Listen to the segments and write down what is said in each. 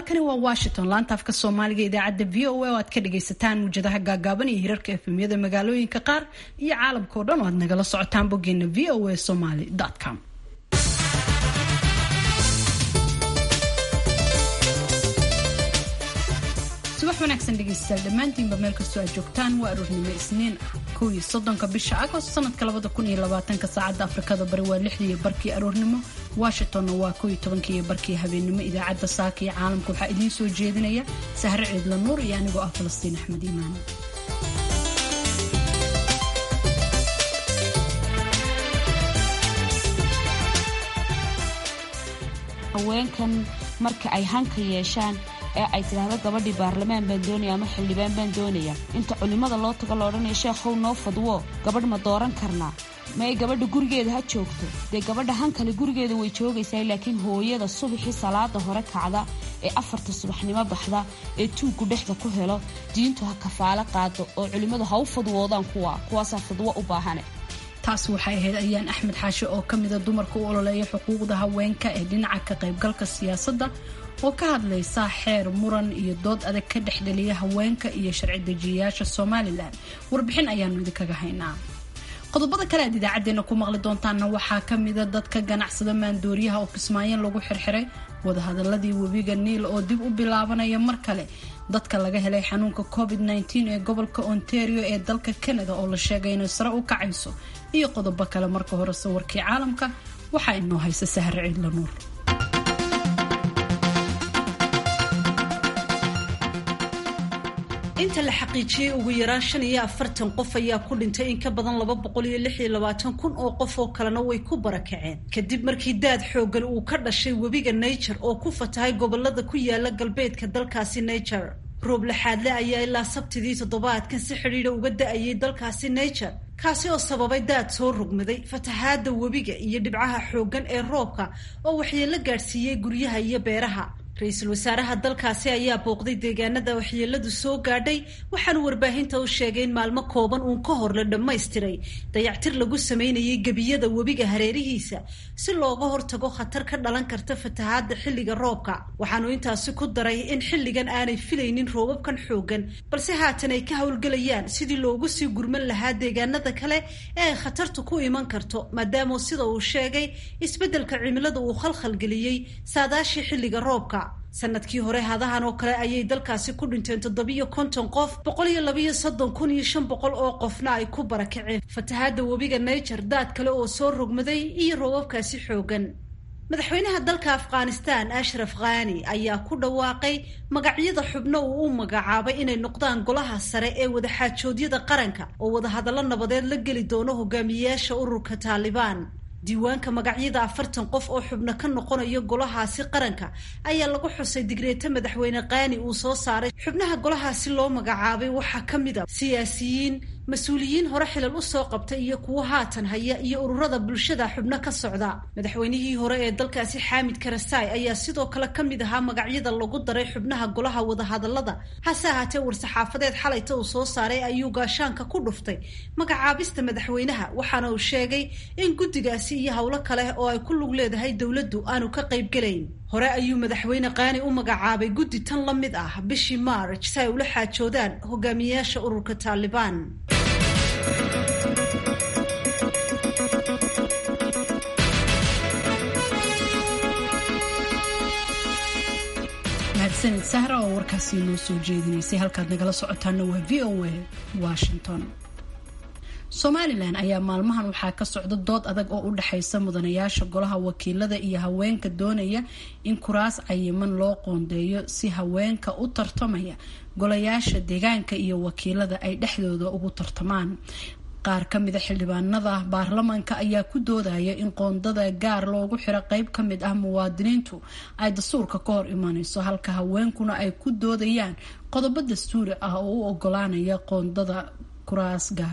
halkani waa washington laanta afka soomaaliga idaacadda v o a oo aad ka dhagaysataan muwjadaha gaagaaban iyo hirarka efemyada magaalooyinka qaar iyo caalamka oo dhan oo aad nagala socotaan boggeena v o a somaly com subax wanaagsan dhegeystayaal dhammaantiinba meel kastoo aad joogtaan waa aroornimo isniin ah kow iyo soddonka bisha agost sanadka labada kun iyo labaatanka saacadda afrikada bari waa lixdii iyo barkii aroornimo washingtonna waa kow iyo tobankii iyo barkii habeennimo idaacadda saaka iyo caalamka waxaa idiin soo jeedinaya sahre ciidla nuur iyo anigoo ah falastiin axmed iimaan haweenkan marka ay hanka yeeshaan ee ay tidhaahdo gabadhii baarlamaan baan doonaya ama xildhibaan baan doonaya inta culimmada loo tago la odhanaya sheekhow noo fadwo gabadh ma dooran karnaa ma ay gabadha gurigeeda ha joogto dee gabadha hankale gurigeeda way joogaysaa laakiin hooyada subaxii salaada hore kacda ee afarta subaxnimo baxda ee tuuggu dhexda ku helo diintu ha kafaalo qaado oo culimmadu ha u fadwoodaan kuwa kuwaasaa fadwo u baahane taas waxay ahayd ayaan axmed xaashe oo ka mida dumarka u ololeeya xuquuqda haweenka ee dhinaca ka qaybgalka siyaasadda oo ka hadlaysa xeer muran iyo dood adag ka dhexdheliya haweenka iyo sharci dejiyayaasha somalilan warbixin ayaanu idinkaga haynaa qodobada kale aad idaacadeena ku maqli doontaanna waxaa ka mida dadka ganacsada maandooriyaha oo kismaayan lagu xirxiray wadahadaladii webiga niil oo dib u bilaabanaya mar kale dadka laga helay xanuunka covid -19 ee gobolka ontario ee dalka canada oo la sheegay inay sare u kacayso iyo qodobo kale marka hore sawirkii caalamka waxaa inoo haysa sahre ciidla nuur inta la xaqiijiyey ugu yaraan shan iyo afartan qof ayaa ku dhintay in ka badan laba boqol iyo lix iyo labaatan kun oo qof oo kalena way ku barakaceen kadib markii daad xooggan uu ka dhashay webiga niger oo ku fatahay gobolada ku yaala galbeedka dalkaasi niger roob laxaadle ayaa ilaa sabtidii toddobaadkan si xidhiidha uga da-ayay dalkaasi niger kaasi oo sababay daad soo rogmaday fatahaada webiga iyo dhibcaha xooggan ee roobka oo waxyeelo gaadhsiiyey guryaha iyo beeraha ra-iisul wasaaraha dalkaasi ayaa booqday deegaanada waxyeeladu soo gaadhay waxaanu warbaahinta u sheegay in maalmo kooban uun ka hor la dhammaystiray dayactir lagu sameynayay gebiyada webiga hareerihiisa si looga hortago khatar ka dhalan karta fatahaada xilliga roobka waxaanu intaasi ku daray in xilligan aanay filaynin roobabkan xoogan balse haatan ay ka howlgelayaan sidii loogu sii gurman lahaa deegaanada kale ee ay khatartu ku iman karto maadaama sida uu sheegay isbeddelka cimilada uu khalkhalgeliyey saadaashii xilliga roobka sanadkii hore hadahan oo kale ayay dalkaasi ku dhinteen toddobiyo konton qof boqol iyo labayo soddon kun iyo shan boqol oo qofna ay ku barakaceen fatahaada webiga niger daad kale oo soo rogmaday iyo roobabkaasi xoogan madaxweynaha dalka afghanistan ashraf khani ayaa ku dhawaaqay magacyada xubno uu u magacaabay inay noqdaan golaha sare ee wadaxaajoodyada qaranka oo wadahadallo nabadeed la geli doono hogaamiyeyaasha ururka taalibaan diiwaanka magacyada afartan qof oo xubno ka noqonayo golahaasi qaranka ayaa lagu xusay digreeto madaxweyne kaani uu soo saaray xubnaha golahaasi loo magacaabay waxaa ka mid a siyaasiyiin mas-uuliyiin hore xilal usoo qabtay iyo kuwo haatan haya iyo ururada bulshada xubno ka socda madaxweynihii hore ee dalkaasi xaamid karasaay ayaa sidoo kale ka mid ahaa magacyada lagu daray xubnaha golaha wadahadalada hase ahaatee war-saxaafadeed xalayta uu soo saaray ayuu gaashaanka ku dhuftay magacaabista madaxweynaha waxaana uu sheegay in guddigaasi iyo howlo kale oo ay ku lug leedahay dowladdu aanu ka qaybgelayn hore ayuu madaxweyne kaani u magacaabay guddi tan la mid ah bishii maarj si ay ula xaajoodaan hogaamiyeyaasha ururka taalibaan mahadsanid sahra oo warkaasi noo soo jeedinaysay halkaad nagala socotaana waa v o a washington somalilan ayaa maalmahan waxaa ka socda dood adag oo u dhexaysa mudanayaasha golaha wakiilada iyo haweenka doonaya in kuraas cayiman loo qoondeeyo si haweenka u tartamaya golayaasha deegaanka iyo wakiilada ay dhexdooda ugu tartamaan qaar ka mida xildhibaanada baarlamaanka ayaa ku doodaya in qoondada gaar loogu xiro qeyb ka mid ah muwaadiniintu ay dastuurka ka hor imanayso halka haweenkuna ay ku doodayaan qodobo dastuuri ah oo u ogolaanaya qoondada kuraas gaar ah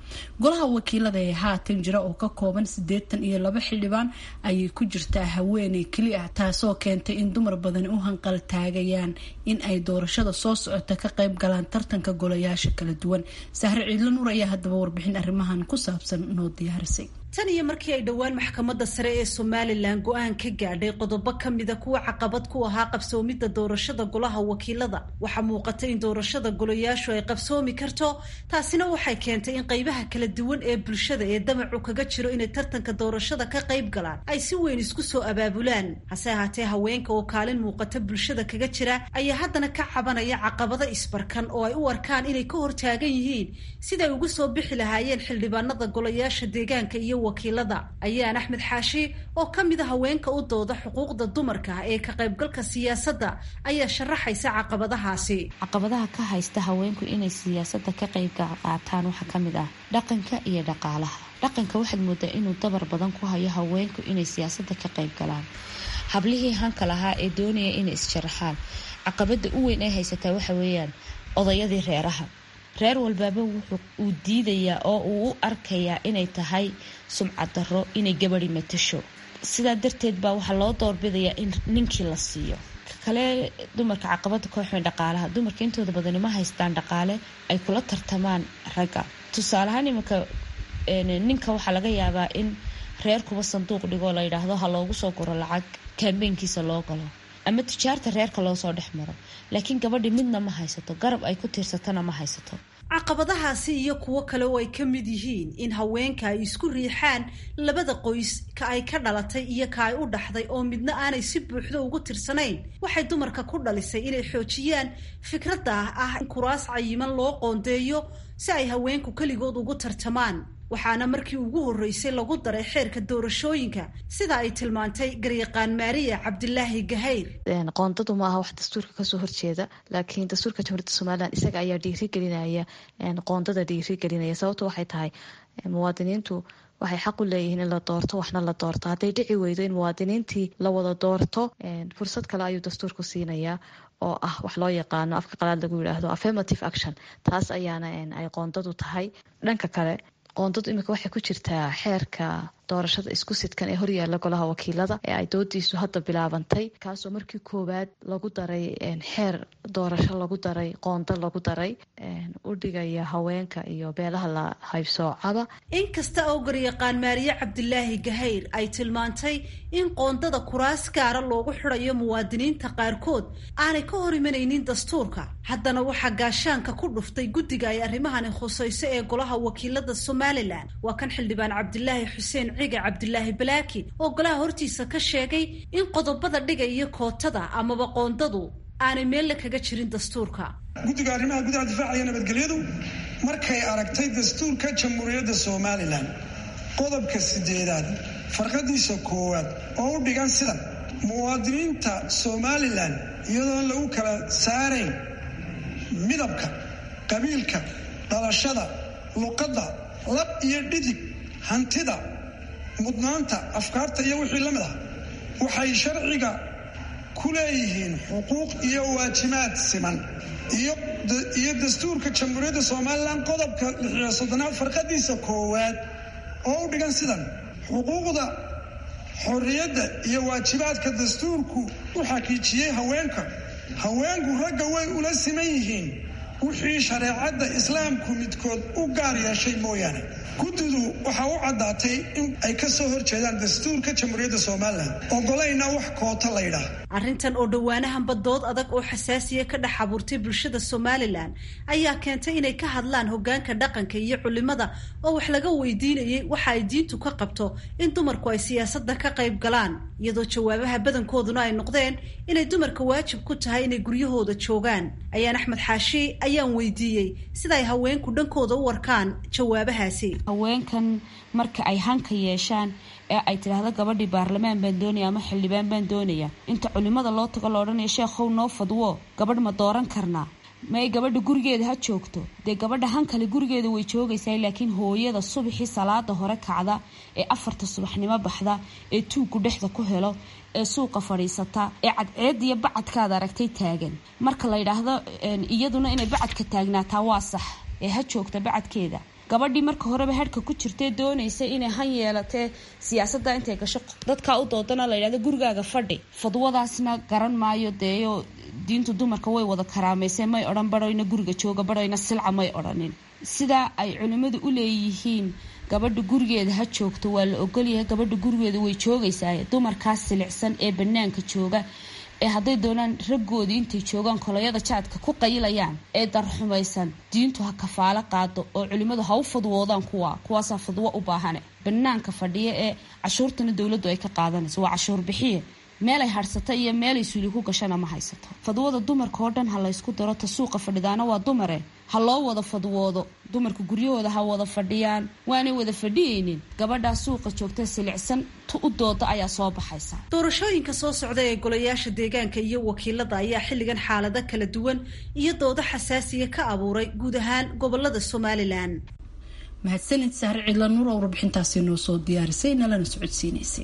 golaha wakiilada ee haatan jira oo ka kooban siddeetan iyo laba xildhibaan ayay ku jirtaa haweeney keli ah taasoo keentay in dumar badani u hanqal taagayaan in ay doorashada soo socota ka qayb galaan tartanka golayaasha kala duwan sahre ciidla nuur ayaa haddaba warbixin arrimahan ku saabsan noo diyaarisay tan iyo markii ay dhowaan maxkamadda sare ee somalilan go-aan ka gaadhay qodobo ka mida kuwa caqabad ku ahaa qabsoomidda doorashada golaha wakiilada waxaa muuqata in doorashada golayaashu ay qabsoomi karto taasina waxay keentay in qaybaha kala duwan ee bulshada ee damacu kaga jiro inay tartanka doorashada ka qayb galaan ay si weyn isku soo abaabulaan hase ahaatee haweenka oo kaalin muuqata bulshada kaga jira ayaa haddana ka cabanaya caqabado isbarkan oo ay u arkaan inay ka hortaagan yihiin siday ugu soo bixi lahaayeen xildhibaanada golayaasha deegaanka iyo wakiilada ayaan axmed xaashi oo ka mid a haweenka u dooda xuquuqda dumarka ee ka qaybgalka siyaasadda ayaa sharaxaysa caqabadahaasi caqabadaha ka haysta haweenku inay siyaasadda ka qayb qaataan waxaa ka mid ah dhaqanka iyo dhaqaalaha dhaqanka waxaad moodaa inuu dabar badan ku hayo haweenku inay siyaasadda ka qayb galaan hablihii hanka lahaa ee doonaya inay isjaraxaan caqabada u weyn ay haysataa waxa weeyaan odayadii reeraha reer walbaaba wuxuu uu diidayaa oo uu u arkayaa inay tahay sumcad darro inay gabadi matasho sidaa darteed baa waxaa loo doorbidayaa in ninkii la siiyo kale dumarka caqabada kooxweyn dhaqaalaha dumarka intooda badani ma haystaan dhaqaale ay kula tartamaan ragga tusaaleahaan iminka ninka waxaa laga yaabaa in reer kuba sanduuq dhigoo la yidhaahdo ha loogu soo guro lacag kambeynkiisa loo galo ama tijaarta reerka loo soo dhex maro laakiin gabadhi midna ma haysato garab ay ku tiirsatana ma haysato caqabadahaasi iyo kuwo kale oo ay ka mid yihiin in haweenka ay isku riixaan labada qoys ka ay ka dhalatay iyo ka ay u dhaxday oo midna aanay si buuxdo ugu tirsanayn waxay dumarka ku dhalisay inay xoojiyaan fikradda ah in kuraas cayiman loo qoondeeyo si ay haweenku keligood ugu tartamaan waxaana markii ugu horreysay lagu daray xeerka doorashooyinka sida ay tilmaantay garyaqaan maariya cabdilaahi gahayr qoondadu ma aha wax dastuurka kasoo horjeeda laakiin dastuurka jamhuuriyadda somalilan isaga ayaa dhiirigelinaya qoondada dhiirigelinaya sababto waxay tahay muwaadiniintu waxay xaq u leeyihiin in la doorto waxna la doorto hadday dhici weydo in muwaadiniintii la wada doorto fursad kale ayuu dastuurku siinayaa oo ah wax loo yaqaano afka qalaad lagu yidhaahdo affirmative action taas ayaana ay qoondadu tahay dhanka kale qoondadu iminka waxay ku jirtaa xeerka doorashada isku sidkan ee horyaala golaha wakiilada ee ay doodiisu hadda bilaabantay kaasoo markii koowaad lagu daray xeer doorasho lagu daray qoondo lagu daray u dhigaya haweenka iyo beelaha la haybsoocaba inkasta oo garyaqaan maariye cabdilaahi gahayr ay tilmaantay in qoondada kuraas gaara loogu xidhayo muwaadiniinta qaarkood aanay ka hor imanaynin dastuurka haddana waxaa gaashaanka ku dhuftay guddiga ay arrimahani khusayso ee golaha wakiilada somalilan waa kan xildhibaan cabdilaahi xuseen ciga cabdilaahi balaaki oo golaha hortiisa ka sheegay in qodobada dhiga iyo kootada amaba qoondadu aanay meelle kaga jirin dastuurka guddiga arrimaha gudaha difaacaya nabadgelyadu markay aragtay dastuurka jamhuuriyadda somalilan qodobka sideedaad farqadiisa koowaad oo u dhigan sidan muwaadiniinta somalilan iyadoon lagu kala saarayn midabka qabiilka dhalashada luqadda lab iyo dhidig hantida mudnaanta afkaarta iyo wixii la mid ah waxay sharciga ku leeyihiin xuquuq iyo waajibaad siman iyo dastuurka jamhuuriyadda somalilan qodobka lixiyo soddonaad farqadiisa koowaad oo u dhigan sidan xuquuqda xorriyadda iyo waajibaadka dastuurku u xaqiijiyey haweenka haweenku ragga way ula siman yihiin wixii shareecadda islaamku midkood u gaar yeeshay mooyaane guddidu waxaa u caddaatay in ay ka soo horjeedaan dastuurka jamhuuriyadda somalilan ogolayna wax koota laydhaah arrintan oo dhowaanahanba dood adag oo xasaasiya ka dhex abuurtay bulshada somalilan ayaa keentay inay ka hadlaan hogaanka dhaqanka iyo culimada oo wax laga weydiinayay waxa ay diintu ka qabto in dumarku ay siyaasadda ka qayb galaan iyadoo jawaabaha badankooduna ay noqdeen inay dumarka waajib ku tahay inay guryahooda joogaan ayaan axmed xaashi ayaan weydiiyey sida ay haweenku dhankooda u warkaan jawaabahaasi haweenkan marka ay hanka yeeshaan ee ay tidhaahdo gabadhii baarlamaan baan doonaya ama xildhibaan baan doonaya inta culimada loo tago la odhanaya sheekhow noo fadwo gabadh ma dooran karnaa ma ay gabadha gurigeeda ha joogto dee gabadha hankale gurigeeda way joogaysaa laakiin hooyada subaxii salaada hore kacda ee afarta subaxnimo baxda ee tuugku dhexda ku helo ee suuqa fadhiisata ee cadceed iyo bacadkaad aragtay taagan marka la yidhaahdo iyaduna inay bacadka taagnaataa waa sax ee ha joogta bacadkeeda gabadhii marka horeba hedhka ku jirtee doonaysa inay han yeelatee siyaasadda intay gasho dadkaa u doodana la yidhahdo gurigaaga fadhi fadwadaasna garan maayo deeyo diintu dumarka way wada karaamayse may odhan badhoyna guriga jooga badhoyna silca may odhanin sidaa ay culimmadu u leeyihiin gabadha gurigeeda ha joogto waa la ogolyahay gabadha gurigeeda way joogaysaa dumarkaas silicsan ee banaanka jooga ee hadday doonaan raggoodii intay joogaan koloyada jaadka ku qayilayaan ee darxumaysan diintu ha kafaalo qaado oo culimmadu ha u fadwoodaan kuwa kuwaasaa fadwo u baahane banaanka fadhiya ee cashuurtana dowladdu ay ka qaadanayso waa cashuur bixiye meelay hadhsata iyo meelay suuli ku gashana ma haysato fadwada dumarka oo dhan ha laysku daro ta suuqa fadhidaana waa dumare ha loo wada fadwoodo dumarka guryahooda ha wada fadhiyaan waanay wada fadhiyeynin gabadhaa suuqa joogta silicsan tu u dooda ayaa soo baxaysa doorashooyinka soo socda ee golayaasha deegaanka iyo wakiilada ayaa xilligan xaalado kala duwan iyo doodo xasaasiya ka abuuray guud ahaan gobolada somalilan mahadsanid sahre cidla nuur oo warbixintaasi noo soo diyaarisay nalana socodsiinaysay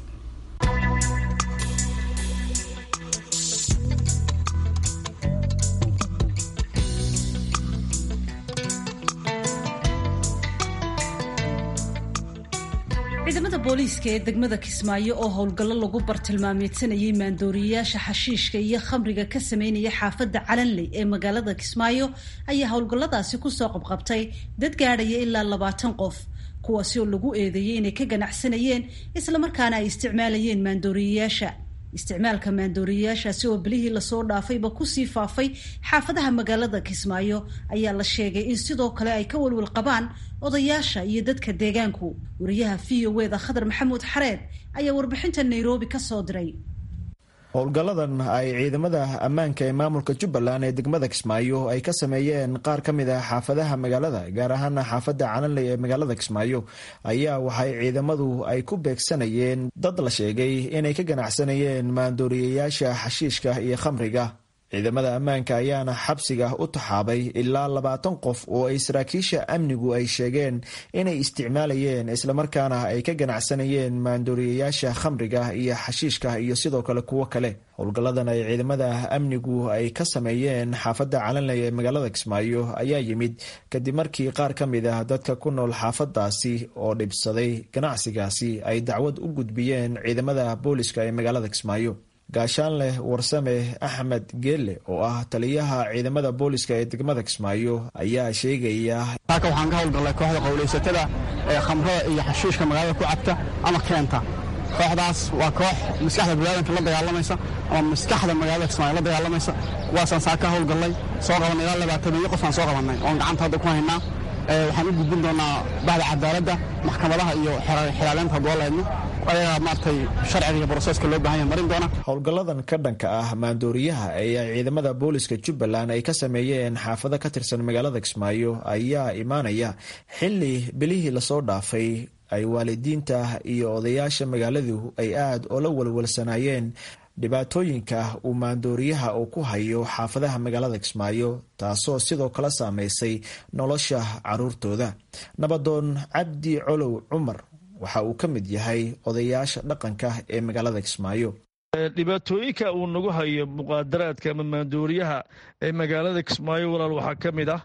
ciidamada booliiska ee degmada kismaayo oo howlgallo lagu bartilmaameedsanayay maandooriyayaasha xashiishka iyo khamriga ka sameynaya xaafadda calanley ee magaalada kismaayo ayaa howlgalladaasi kusoo qabqabtay dad gaadhaya ilaa labaatan qof kuwaasi oo lagu eedeeyey inay ka ganacsanayeen islamarkaana ay isticmaalayeen maandooriyayaasha isticmaalka maandooriyayaashaasi oo bilihii lasoo dhaafayba kusii faafay xaafadaha magaalada kismaayo ayaa la sheegay in sidoo kale ay ka walwal qabaan odayaasha iyo dadka deegaanku wariyaha v o eda khadar maxamuud xareed ayaa warbixinta nairobi ka soo diray howlgalladan ay ciidamada ammaanka ee maamulka jubbaland ee degmada kismaayo ay ka sameeyeen qaar ka mid ah xaafadaha magaalada gaar ahaana xaafadda calanley ee magaalada kismaayo ayaa waxay ciidamadu ay ku beegsanayeen dad la sheegay inay ka ganacsanayeen maandooriyayaasha xashiishka iyo khamriga ciidamada ammaanka ayaana xabsiga u taxaabay ilaa labaatan qof oo ay saraakiisha amnigu ay sheegeen inay isticmaalayeen islamarkaana ay ka ganacsanayeen maandooriyayaasha khamriga iyo xashiishka iyo sidoo kale kuwo kale howlgalladan ay ciidamada amnigu ay ka sameeyeen xaafadda calanley ee magaalada kismaayo ayaa yimid kadib markii qaar ka mid ah dadka ku nool xaafadaasi oo dhibsaday ganacsigaasi ay dacwad u gudbiyeen ciidamada booliska ee magaalada kismaayo gaashaanleh warsame axmed geelle oo ah taliyaha ciidamada booliska ee degmada kismaayo ayaa sheegaya halka waxaan ka howlgallay kooxda qowlaysatada ee khamrada iyo xashiishka magaalada ku cabta ama keenta kooxdaas waa koox maskaxda biniaadanka la dagaalamaysa ama maskaxda magaalada kismaayo la dagaalamaysa kuwaasaan saa ka howlgallay soo qabanay ilaa labaataniyo qofaan soo qabannay oon gacanta hadda ku haynaa waxaan u gudbin doonaa bahda cadaaladda maxkamadaha iyo xiraaleynta haddooleedno ayagaa maaragtay sharciga iyo broseska loo bahan yahay marin doona howlgalladan ka dhanka ah maandooriyaha ee ay ciidamada booliska jubbaland ay ka sameeyeen xaafado ka tirsan magaalada kismaayo ayaa imaanaya xili bilihii lasoo dhaafay ay waalidiinta iyo odayaasha magaaladu ay aad oola walwalsanaayeen dhibaatooyinka uu maandooriyaha uu ku hayo xaafadaha magaalada kismaayo taasoo sidoo kale saameysay nolosha caruurtooda nabadoon cabdi colow cumar waxa uu ka mid yahay odayaasha dhaqanka ee magaalada kismaayo dhibaatooyinka uu nagu hayo muqaadaraadka ama maandooriyaha ee magaalada kismaayo walaal waxaa ka mid ah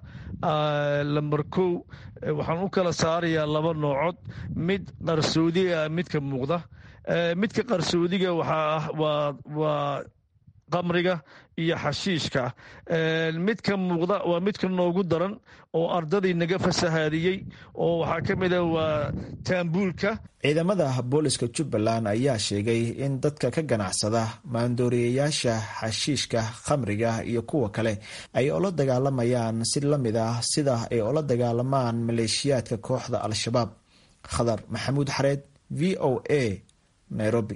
lambar kow waxaan u kala saarayaa laba noocood mid qarsoodi ah midka muuqda midka qarsoodiga waxaa ah waa qamriga iyo xashiishka midka muuqda waa midka noogu daran oo ardadii naga fasahaadiyey oo waxaa ka mid a waa taambuulka ciidamada booliska jubbaland ayaa sheegay in dadka ka ganacsada maandooriyayaasha xashiishka khamriga iyo kuwa kale ay ola dagaalamayaan si la mid ah sida ay ola dagaalamaan maleeshiyaadka kooxda al-shabaab khadar maxamuud xareed v o a nairobi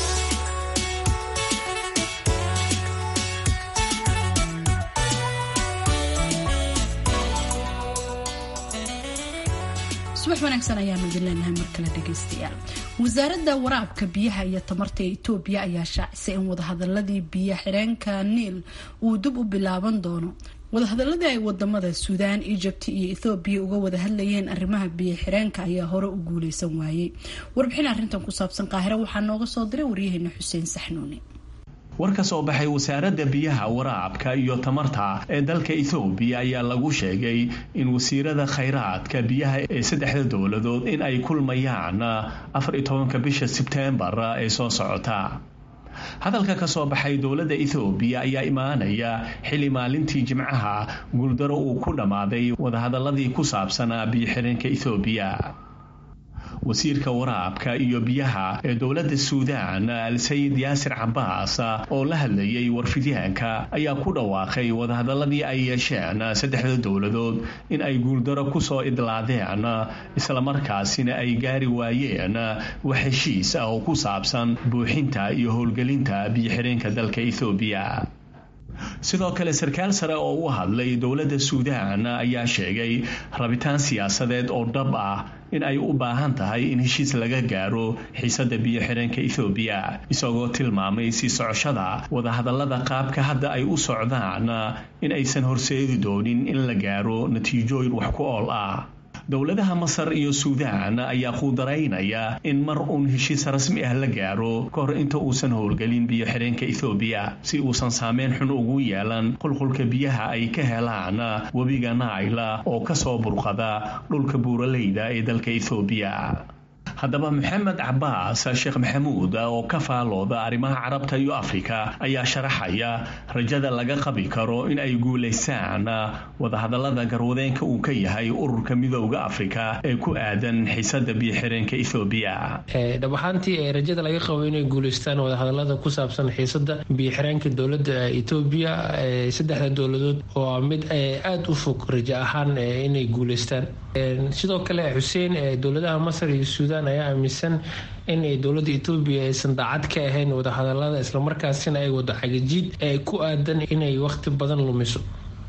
subax wanaagsan ayaanu idin leenahay mar kale dhegaystayaal wasaaradda waraabka biyaha iyo tamarta ee itoobiya ayaa shaacisay in wadahadaladii biyo xireenka niil uu dib u bilaaban doono wadahadaladii ay wadamada suudaan egypt iyo ethoobiya uga wada hadlayeen arrimaha biyo xireenka ayaa hore u guuleysan waayey warbixin arrintan ku saabsan qaahire waxaa nooga soo diray waryaheena xuseen saxnuuni war ka soo baxay wasaaradda biyaha waraabka iyo tamarta ee dalka ethoobiya ayaa lagu sheegay in wasiirada khayraadka biyaha ee saddexda dowladood in ay kulmayaan afar iyo tobanka bisha sebteembar ee soo socota hadalka ka soo baxay dowladda ethoobiya ayaa imaanaya xili maalintii jimcaha guuldaro uu ku dhammaaday wadahadaladii ku saabsanaa biyo-xireenka ethoobiya wasiirka waraabka iyo biyaha ee dowladda suudaan al-sayid yaasir cabaas oo la hadlayay warfidyaanka ayaa ku dhawaaqay wadahadaladii ay yeesheen saddexda dowladood in ay guuldaro kusoo idlaadeen islamarkaasina ay gaari waayeen wax heshiis ah oo ku saabsan buuxinta iyo howlgelinta biyo-xireenka dalka ethoobiya sidoo kale sarkaal sare oo u hadlay dowladda suudaan ayaa sheegay rabitaan siyaasadeed oo dhab ah in ay u baahan tahay in heshiis laga gaaro xiisadda biyo-xireenka ethoobiya isagoo tilmaamay sii socoshada wadahadallada qaabka hadda ay u socdaan in aysan horseedi doonin in la gaaro natiijooyin wax ku ool ah dowladaha masar iyo suudaan ayaa quudaraynaya in mar uun heshiis rasmi ah la gaaro ka hor inta uusan howlgelin biyo-xireenka ethoobiya si uusan saameyn xun ugu yeelan qulqulka biyaha ay ka helaan webiga naila oo kasoo burqada dhulka buuraleyda ee dalka ethoobiya haddaba maxamed cabaas sheekh maxamuud oo ka faalooda arrimaha carabta iyo afrika ayaa sharaxaya rajada laga qabi karo in ay guulaystaan wadahadallada garwadeenka uu ka yahay ururka midooda afrika ee ku aadan xiisada biyo-xireenka ethoobiya dhab ahaantii rajada laga qabo inay guulaystaan wadahadallada ku saabsan xiisada biyo-xireenka dowladda etoobiya saddexda dowladood waa mid aada u fog rajo ahaan inay guulaystaan sidoo kale xuseen dowladaha masar iyo suudaan ayaa aaminsan in ay dowladda etoobiya aysan daacad ka ahayn wadahadalada islamarkaasina ay wado xagajiid ee ku aadan inay waqti badan lumiso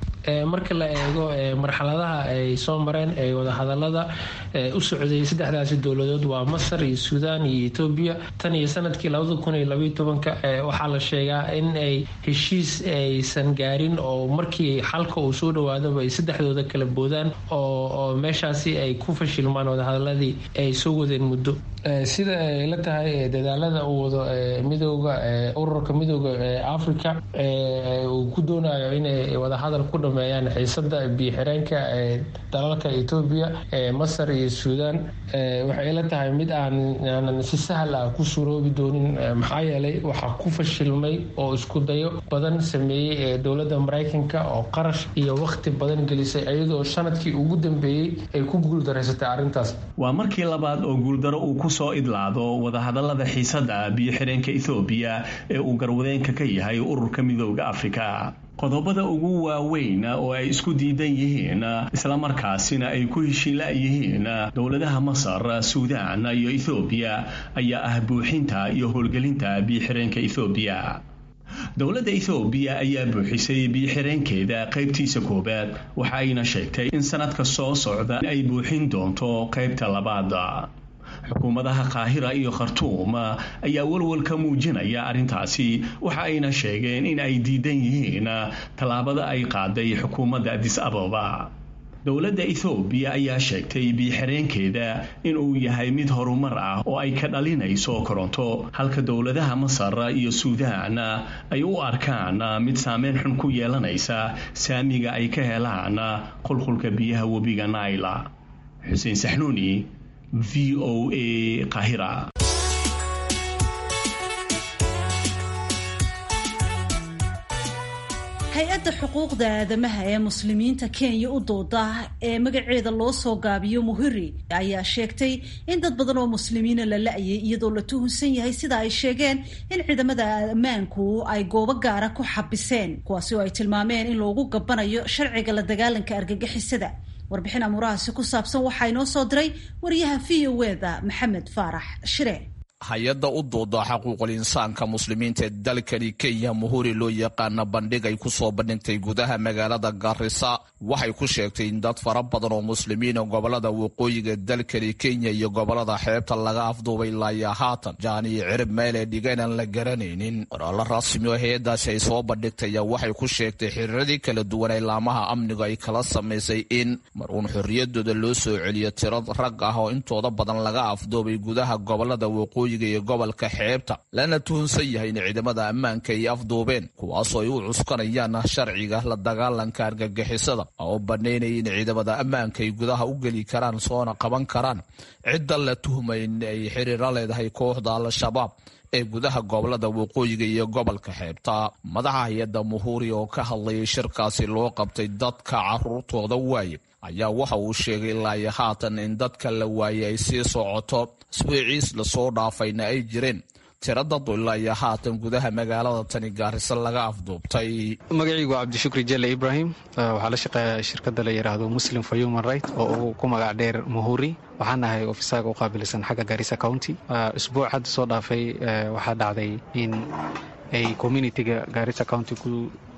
marka la eego marxaladaha ay soo mareen ee wadahadalada u socday saddexdaasi dowladood waa masar iyo suudaan iyo etoobiya tan iyo sanadkii labada kun iyo labaiyo tobanka waxaa la sheegaa in ay heshiis aysan gaarin oo markii xalka uu soo dhawaadaba ay saddexdooda kala boodaan oo meeshaasi ay ku fashilmaan wadahadaladii ay soo wadeen muddo sida ay la tahay dadaalada uu wado midooda ururka midooda africa uu ku doonayo inay wadahadal ku dhameeyaan xiisada biyo-xireenka dalalka etoobiya masar iyo suudaan waxay la tahay mid aanan si sahal ah ku suroobi doonin maxaa yeelay waxaa ku fashilmay oo isku dayo badan sameeyey dowladda maraykanka oo qarash iyo waqti badan gelisay iyadoo sanadkii ugu dambeeyey ay ku guuldaraysatay arrintaas waa markii labaad oo guuldaro uu kusoo idlaado wadahadallada xiisada biyo-xireenka ethoobiya ee uu garwadeenka ka yahay ururka midooda afrika qodobada ugu waaweyn oo ay isku diidan yihiin islamarkaasina ay ku heshiila yihiin dowladaha masar suudaan iyo ethoobiya ayaa ah buuxinta iyo howlgelinta biyo-xireenka ethoobiya dowladda ethoobiya ayaa buuxisay biyo-xireenkeeda qaybtiisa koowaad waxa ayna sheegtay in sanadka soo socda ay buuxin doonto qaybta labaad xukuumadaha qaahira iyo khartuum ayaa walwal ka muujinaya arrintaasi waxa ayna sheegeen in ay diidan yihiin tallaabada ay qaaday xukuumadda adis ababa dowladda ethoobiya ayaa sheegtay biyo-xireenkeeda inuu yahay mid horumar ah oo ay ka dhalinayso koronto halka dowladaha masar iyo suudaan ay u arkaan mid saameyn xun ku yeelanaysa saamiga ay ka helaan qulqulka biyaha webiga naila xuseen saxnuuni v o a qahira hay-adda xuquuqda aadamaha ee muslimiinta kenya u dooda ee magaceeda loo soo gaabiyo muhiri ayaa sheegtay in dad badan oo muslimiina la la-yay iyadoo la tuhunsan yahay sida ay sheegeen in ciidamada ammaanku ay goobo gaara ku xabiseen kuwaasi oo ay tilmaameen in loogu gabanayo sharciga la dagaalanka argagixisada warbixin amuurahaasi ku saabsan waxaa inoo soo diray wariyaha v o eda maxamed faarax shire hay-adda u dooda xaquuqul insaanka muslimiinta ee dalkani kenya muhuri loo yaqaana bandhig ay ku soo bandhigtay gudaha magaalada garisa waxay ku sheegtay in dad fara badan oo muslimiina gobolada waqooyiga dalkani kenya iyo gobolada xeebta laga afduubay laaya haatan jaan iyo cirib meelee dhigeenaan la garanaynin qoraallo rasmi oo hay-addaasi ay soo bandhigtaya waxay ku sheegtay xiriiradii kala duwan ee laamaha amnigu ay kala samaysay in mar uun xorriyadooda loo soo celiyo tiro rag ah oo intooda badan laga afduubay gudaha gobolada waqooyi waqooyiga iyo gobolka xeebta lana tuhunsan yahay in ciidamada ammaanka ay afduubeen kuwaasoo ay u cuskanayaan sharciga la dagaalanka argagixisada oo banaynaya in ciidamada ammaanka ay gudaha u geli karaan soona qaban karaan cidda la tuhmay in ay xiriira leedahay kooxda al-shabaab ee gudaha gobolada waqooyiga iyo gobolka xeebta madaxa hay-adda muhuuri oo ka hadlayay shirkaasi loo qabtay dadka caruurtooda waaye ayaa waxa uu sheegay ilaa iyo haatan in dadka la waayey ay sii socoto iswiiciis lasoo dhaafayna ay jireen tira dadu ilaa iyo haatan gudaha magaalada tani gaarisa laga afduubtay magacaygu waa cabdishukri jelle ibrahim waxaa la shaqeeya shirkadda la yidhaahdo muslim for human right oo uu ku magac dheer muhuri waxaan ahay ofisaaga u qaabilsan xagga garissa county isbuuc hadda soo dhaafay waxaa dhacday in ay communitiga garissa county ku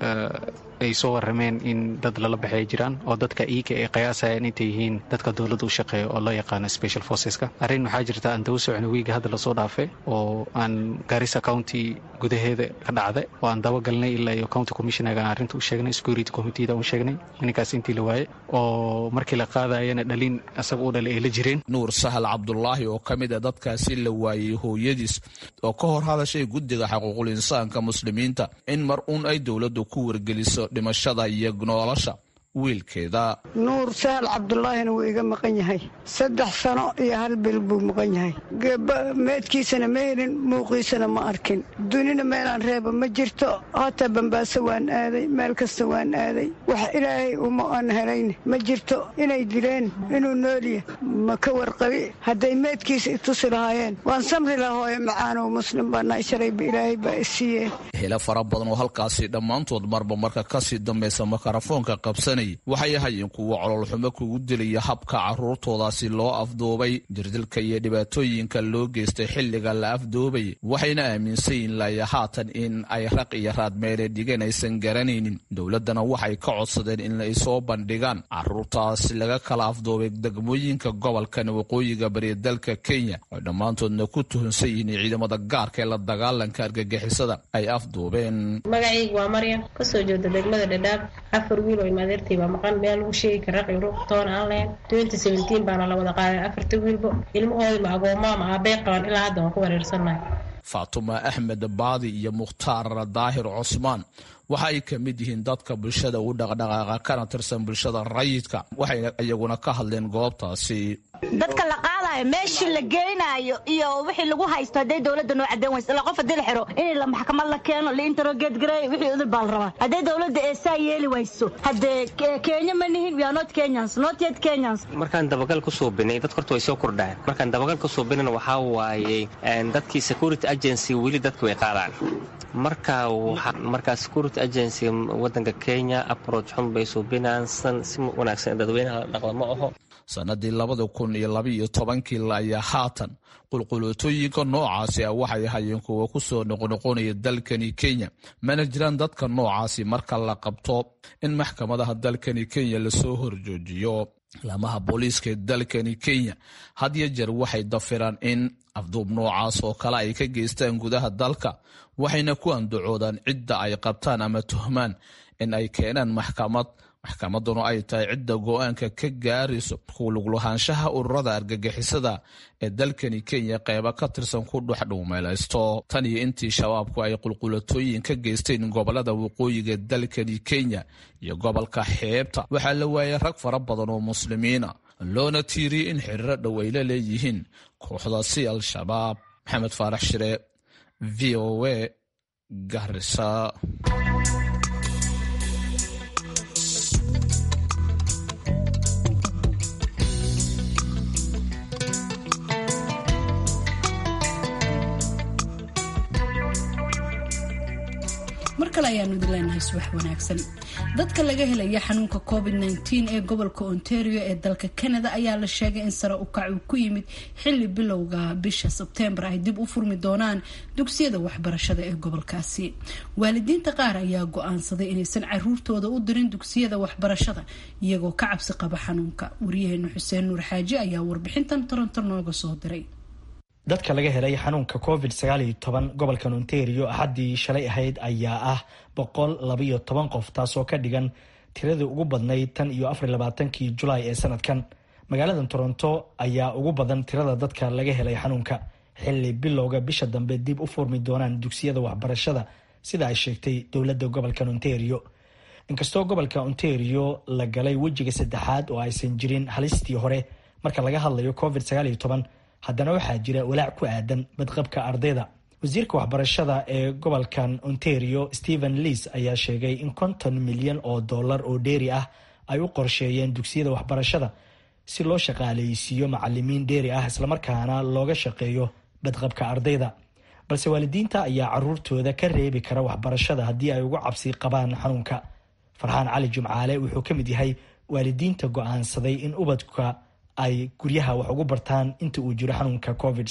ay soo warameen in dad lala baxay jiraan oo dadka iika ay qiyaasayaan intay yihiin dadka dowladda u shaqeeya oo loo yaqaano special forceska arrin waxaa jirta aan daba socno wiiga hadda lasoo dhaafe oo aan garissa county gudaheeda ka dhacda oo aan dabagalnay ilaa iyo county commissionerga aan arrinta u sheegnay security committeeda u sheegnay ninkaas intii la waaye oo markii la qaadayana dhalin asaga u dhalay ay la jireen nuur sahal cabdulaahi oo ka mid a dadkaasi la waayey hooyadiis oo ka hor hadashay guddiga xaquuqul insaanka muslimiinta in mar uun ay dowladdu ku wargeliso dhimashada iyo nolosha wiilkeeda nuur sahal cabdulaahina wuu iga maqan yahay saddex sano iyo hal bil buu maqan yahay meedkiisana ma helin muuqiisana ma arkin dunina meelaan reeba ma jirto hataa bambaaso waan aaday meel kasta waan aaday wax ilaahay uma aan helayn ma jirto inay dileen inuu noolya ma ka warqabi hadday meedkiisa itusi lahaayeen waan samri laha hooyo macaanow muslim baanahay shalayba ilaahay baa isiiyeen helo fara badan oo halkaasi dhammaantood marba marka kasii dambaysa makarafoonka qabsanay waxay ahayeen kuwa cololxumo kugu dilaya habka caruurtoodaasi loo afduubay jirdilka iyo dhibaatooyinka loo geystay xilliga la afduubay waxayna aaminsan yihin laya haatan in ay raq iyo raadmeele dhigeen aysan garanaynin dowladdana waxay ka codsadeen in ay soo bandhigaan caruurtaasi laga kala afduubay degmooyinka gobolkan waqooyiga bariya dalka kenya oo dhammaantoodna ku tuhunsan yihiin ciidamada gaarka ee la dagaalanka argagixisada ay afduubeen magacaygu waa maryam kasoo jeeda degmada dhadhaab afar wiil oo imadeertay baa maqan meel lagu sheegi kara ruuq toona aan lahayn twenty seventeen baana la wada qaaday afarta wiilbo ilmahooda ma agoomaa ma aabey qaban ilaa hadda waan ku wareersannahay faatuma axmed baadi iyo mukhtaar daahir cusmaan waxa ay ka mid yihiin dadka bulshada u dhaqdhaqaaqa kana tirsan bulshada rayidka waxayna iyaguna ka hadleen goobtaasi dadka la qaadayo meeshii la geynayo iyo wixii lagu haysto hadday dowladda noo cadeen wayso ilaa qof haddii la xiro in la maxkamad la keeno la interrogate gareeyo wixii udul baa la rabaa hadday dowladda ee saa yeeli wayso haddee kenya ma nihin we are not kenyans not yet kenyans markaan dabagal ku suubinay dadka horta way soo kordhaan markaan dabagal ku suubinana waxaa waaye dadkii security agency weli dadka way qaadaan marka markaa security agency wadanka kenya approach xun bay suubinaan si wanaagsan dadweynaha dhaqda ma aho sanadii labada kun iyo labaiyo tobankii ayaa haatan qulquluutooyinka noocaasi ah waxay ahayeen kuwa ku soo noqnoqonaya dalkani kenya mana jiraan dadka noocaasi marka la qabto in maxkamadaha dalkani kenya lasoo horjoojiyo laamaha booliiska ee dalkani kenya had yo jeer waxay dafiraan in afduub noocaas oo kale ay ka geystaan gudaha dalka waxayna ku andacoodaan cidda ay qabtaan ama tuhmaan in ay keenaan maxkamad maxkamaduna ay tahay cidda go-aanka ka gaarayso kuuluglahaanshaha ururada argagixisada ee dalkani kenya qeyba ka tirsan ku dhexdhuumeelaysto tan iyo intii shabaabku ay qulqulatooyin ka geysteen gobolada waqooyiga dalkani kenya iyo gobolka xeebta waxaa la waayay rag fara badan oo muslimiina loona tiiriyey in xiriiro dhow ay la leeyihiin kooxdaasi al-shabaab maxamed faarax shire v o a garisa mar kale ayaanu idin leenahay subax wanaagsan dadka laga helaya xanuunka covid -19 ee gobolka ontario ee dalka canada ayaa la sheegay in sare u kac uu ku yimid xili bilowga bisha sebteembar ay dib u furmi doonaan dugsiyada waxbarashada ee gobolkaasi waalidiinta qaar ayaa go-aansaday inaysan caruurtooda u dirin dugsiyada waxbarashada iyagoo ka cabsi qaba xanuunka waryaheena xuseen nuur xaaji ayaa warbixintan toronto nooga soo diray dadka laga helay xanuunka covid sagaaliyo toban gobolkan ontario axaddii shalay ahayd ayaa ah boqol labaiyo toban qof taasoo ka dhigan tiradii ugu badnayd tan iyo afar labaatankii julaay ee sanadkan magaalada toronto ayaa ugu badan tirada dadka laga helay xanuunka xili bilowga bisha dambe dib u furmi doonaan dugsiyada waxbarashada sida ay sheegtay dowladda gobolka ontario inkastoo gobolka ontario la galay wejiga saddexaad oo aysan jirin halistii hore marka laga hadlayo covid haddana waxaa jira walaac ku aadan badqabka ardayda wasiirka waxbarashada ee gobolkan ontario stephen leas ayaa sheegay in konton milyan oo dollar oo dheeri ah ay u qorsheeyeen dugsiyada waxbarashada si loo shaqaaleysiiyo macalimiin dheeri ah islamarkaana looga shaqeeyo badqabka ardayda balse waalidiinta ayaa caruurtooda ka reebi kara waxbarashada haddii ay ugu cabsi qabaan xanuunka farxaan cali jumcaale wuxuu ka mid yahay waalidiinta go-aansaday in ubadka ay guryaha wax ugu bartaan inta uu jiro xanuunka covid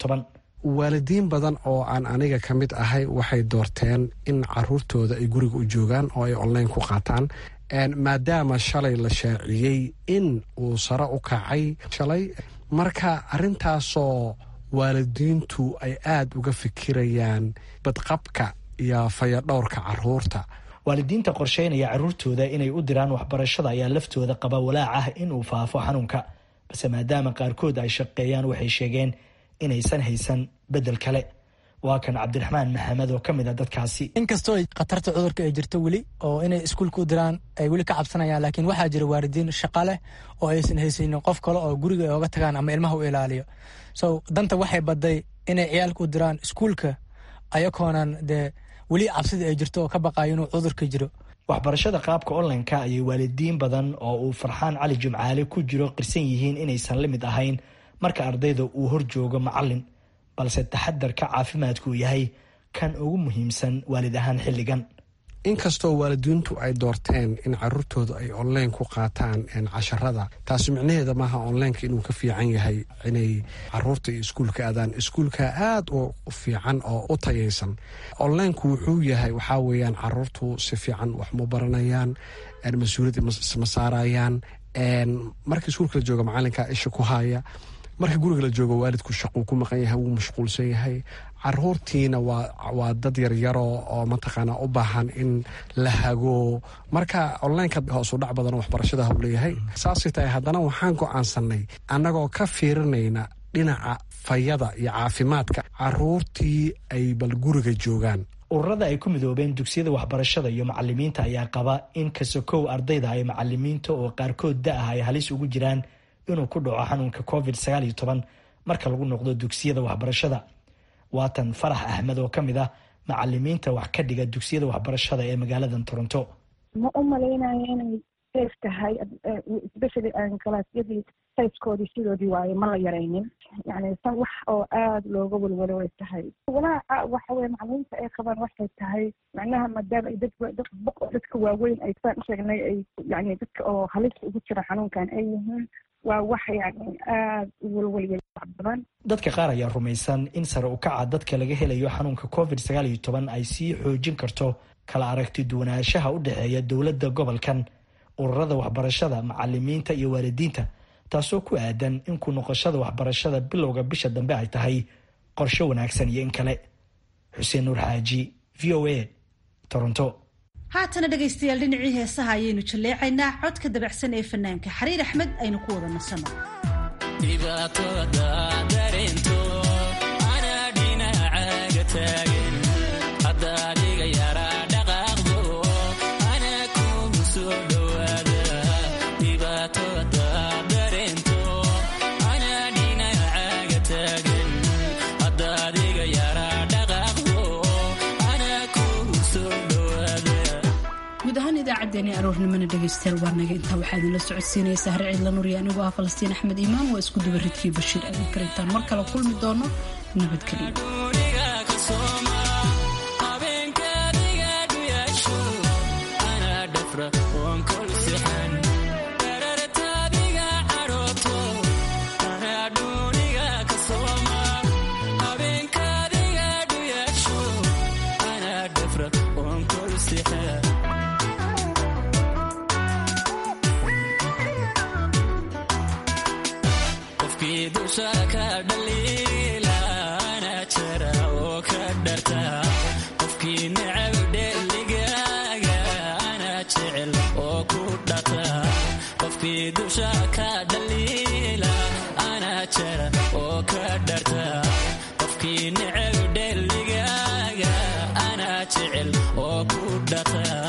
waalidiin badan oo aan aniga ka mid ahay waxay doorteen in caruurtooda ay guriga u joogaan oo ay online ku qaataan maadaama shalay la shaaciyey in uu sare u kacay shalay marka arrintaasoo waalidiintu ay aada uga fikirayaan badqabka iyo fayadhowrka caruurta waalidiinta qorsheynaya caruurtooda inay u diraan waxbarashada ayaa laftooda qaba walaac ah inuu faafo xanuunka balse maadaama qaarkood ay shaqeeyaan waxay sheegeen inaysan haysan bedel kale waa kan cabdiraxmaan maxamed oo ka mid a dadkaasi inkastoo khatarta cudurka ay jirto weli oo inay iskuulka u diraan ay weli ka cabsanayaan laakiin waxaa jira waalidiin shaqa leh oo aysan haysanin qof kale oo guriga ay oga tagaan ama ilmaha u ilaaliyo so danta waxay baday inay ciyaalka u diraan iskuulka ayakoonan dee weli cabsidii ay jirto oo ka baqayo inuu cudurka jiro waxbarashada qaabka online-ka ayay waalidiin badan oo uu farxaan cali jumcaale ku jiro qirsan yihiin inaysan la mid ahayn marka ardayda uu hor joogo macalin balse taxadarka caafimaadku uu yahay kan ugu muhiimsan waalid ahaan xilligan inkastoo waalidiintu ay doorteen in caruurtooda ay online ku qaataan casharada taasi micnaheeda maaha onlineka inuu ka fiican yahay inay caruurta iyo iskuulka aadaan iskuulka aada u fiican oo u tayaysan onlineku wuxuu yahay waxaa weeyaan caruurtu si fiican wax ma baranayaan mas-uuliyad ma saarayaan marka iskuulka la jooga macalinka isha ku haya marka guriga la joogo waalidku shaquu ku maqan yahay wuu mashquulsan yahay caruurtiina waa dad yaryaro oo mataqaana u baahan in la hago marka onlineka hoosu dhac badan waxbarashada hau leeyahay saasay tahay haddana waxaan go-aansanay annagoo ka fiirinayna dhinaca fayada iyo caafimaadka caruurtii ay bal guriga joogaan ururada ay ku midoobeen dugsiyada waxbarashada iyo macalimiinta ayaa qaba in kasokow ardayda ay macalimiinta oo qaarkood da-ah ay halis ugu jiraan inuu ku dhaco xanuunka covid marka lagu noqdo dugsiyada waxbarashada waatan farax axmed oo ka mid ah macalimiinta wax ka dhiga dugsiyada waxbarashada ee magaalada toronto ma u malaynayo inay safe tahay especially kalaasyadii sayskoodii sidoodii waaye ma la yaraynin yani san wax oo aada looga welwelo way tahay walaaca waxa weye macalimiinta ay qabaan waxay tahay macnaha maadaama ay dad dadka waaweyn ay saan usheegnay ay yani dadka oo halista ugu jira xanuunkan ay yihiin waa wax yani aada u welwelya badan dadka qaar ayaa rumaysan in sare u kaca dadka laga helayo xanuunka covid ay sii xoojin karto kala aragti duwanaanshaha u dhexeeya dowladda gobolkan ururada waxbarashada macalimiinta iyo waalidiinta taasoo ku aadan in ku noqoshada waxbarashada bilowga bisha dambe ay tahay qorshe wanaagsan iyo in kale xuseen nuur xaaji v o a toronto haatana dhegaystayaal dhinacii heesaha ayaynu jalleecaynaa codka dabacsan ee fanaanka xariir axmed aynu ku wada nasano idaacadeeni aroornimona dhegaystayaal waa naga intaa waxaa idinla socodsiinaysaa har ciidla nuriya anigoo ah falastiin axmed iimaan waa isku duba ridkii bashiir aadan karintaan mar kale kulmi doono nabadgelyo dusha ka dhaliila ana jara oo ka dharta qofkii neceb dheligaaga anaa jecel oo ku dhaqaa